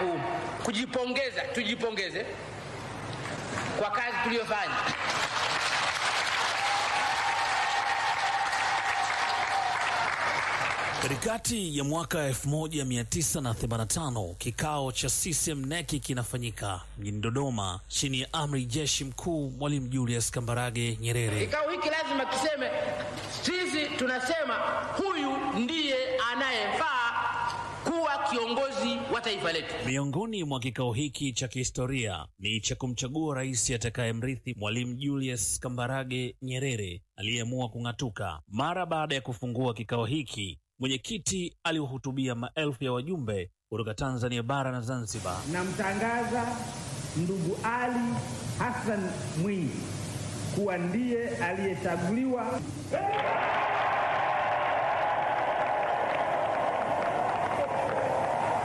ku, kujipongeza, tujipongeze kwa kazi tuliyofanya. Katikati ya mwaka 1985 kikao cha CCM neki kinafanyika mjini Dodoma chini ya amri jeshi mkuu Mwalimu Julius Kambarage Nyerere. Kikao hiki lazima kiseme, sisi tunasema huyu ndiye anayefaa kuwa kiongozi wa taifa letu. Miongoni mwa kikao hiki cha kihistoria ni cha kumchagua rais atakayemrithi Mwalimu Julius Kambarage Nyerere aliyeamua kung'atuka. Mara baada ya kufungua kikao hiki, mwenyekiti aliwahutubia maelfu ya wajumbe kutoka Tanzania bara na Zanzibar. Namtangaza ndugu Ali Hassan Mwinyi kuwa ndiye aliyechaguliwa